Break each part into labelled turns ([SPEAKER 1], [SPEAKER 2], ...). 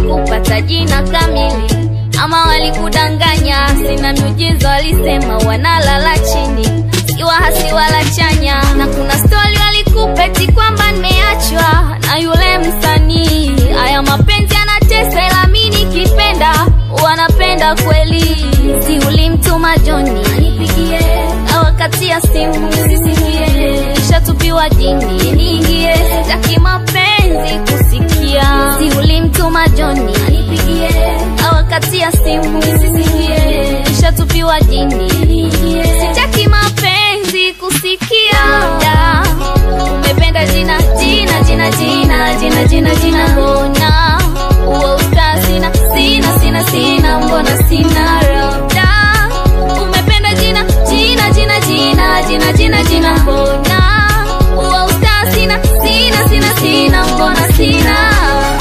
[SPEAKER 1] kupata jina kamili ama walikudanganya sina miujiza walisema wanalala chini siwa hasi wala chanya na kuna stori walikupeti kwamba nimeachwa na yule msanii haya mapenzi yanatesa ila mi nikipenda wanapenda kweli si ulimtuma joni anipigie awakatia simu nisisikie ishatupiwa dini niingie sitaki mapenzi kusikia si ulimtuma joni anipigie awakatia simu nisisikie ishatupiwa dini niingie sitaki mapenzi kusikia Da, umependa jina jina jina jina jina jina jina mbona uo usta sina sina sina sina mbona sina labda umependa jina jina jina jina jina jina jina mbona uo usta sina sina sina sina mbona sina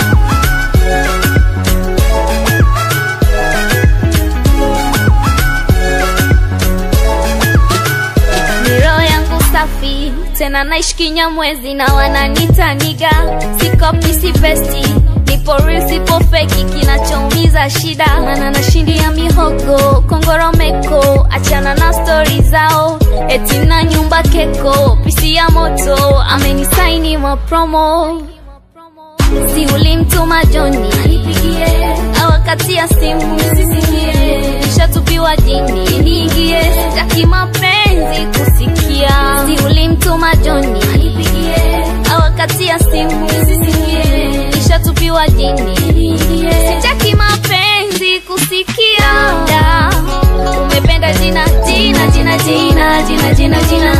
[SPEAKER 1] Miro yangu safi tena naishi kinyamwezi na wananita niga sikopi si besti nipo real sipo feki kinachoumiza shida mana nashindia mihogo kongoromeko achana na stori zao eti na nyumba keko pisi ya moto amenisaini mapromo si ulimtuma joni anipigie awakatia simu nisisikie ishatupiwa dini niingie sitaki mapenzi kusikia si ulimtuma joni anipigie awakatia simu nisisikie ishatupiwa dini niingie sitaki mapenzi kusikia Da, umependa jina jina jina jina jina jina jina